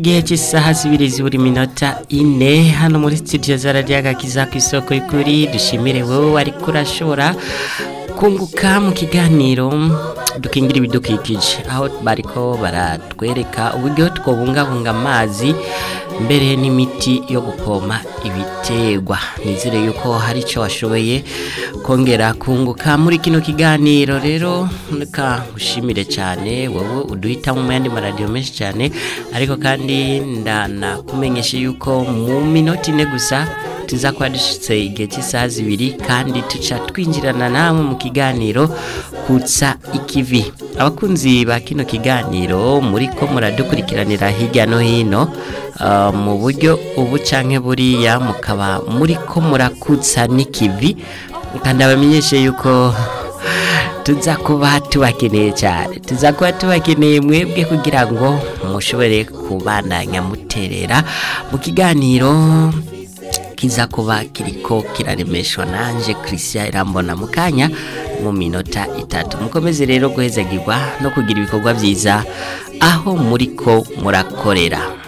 igihe cy'isaha zibiri ziburi minota ine hano muri studio za radiyo agakiza ku isoko y'ukuri dushimire wowe ariko urashobora kunguka mu kiganiro dukingira ibidukikije aho bariko baratwereka uburyo twobungabunga amazi mbere n'imiti yo gupoma ibiterwa nizere yuko hari icyo washoboye kongera kunguka muri kino kiganiro rero reka ushimire cyane wowe uduhitamo mu yandi maradiyo menshi cyane ariko kandi ndanakumenyesha yuko mu minota ine gusa tuza kuba dushyitse igihe cy'isaha zibiri kandi tuca twinjirana namwe mu kiganiro kutsa ikivi abakunzi ba kino kiganiro muri ko muradukurikiranira hirya no hino mu buryo ubu canke buriya mukaba muri ko murakutsa n'ikivi kandi abamenyeshe yuko tuza kuba tubakeneye cyane tuza kuba tubakeneye mwebwe kugira ngo mushobore kubandanya muterera mu kiganiro kiza kuba kiriko kiraremeshwa nanje Christian Irambona mukanya mu minota itatu mukomeze rero guhezagirwa no kugira ibikorwa byiza aho muriko murakorera